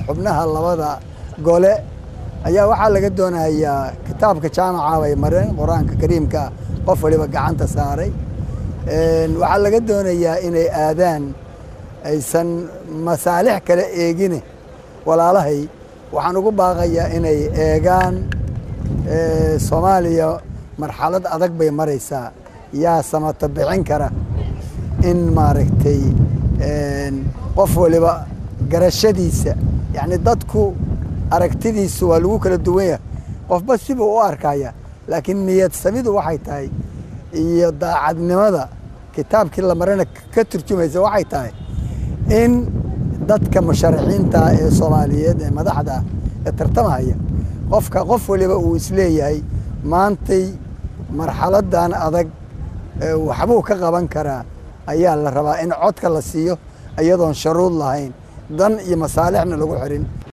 xubnaha labada gole ayaa waxaa laga doonayaa kitaabka jaamaca bay mareen qur-aanka kariimka qof waliba gacanta saaray waxaa laga doonayaa inay aadaan aysan masaalix kale eegine walaalahay waxaan ugu baaqayaa inay eegaan soomaaliya marxalad adag bay maraysaa yaa samata bixin kara in maaragtay qof waliba garashadiisa yacni dadku aragtidiisu waa lagu kala duwan yahay qofba sibuu u arkaya laakiin niyad samidu waxay tahay iyo daacadnimada kitaabkii la marana ka turjumaysa waxay tahay in dadka musharaxiinta ee soomaaliyeed ee madaxda ee tartamahaya qofka qof waliba uu isleeyahay maantay marxaladan adag waxbuu ka qaban karaa ayaa la rabaa in codka la siiyo iyadoon sharuud lahayn dan iyo masaalixna lagu xirin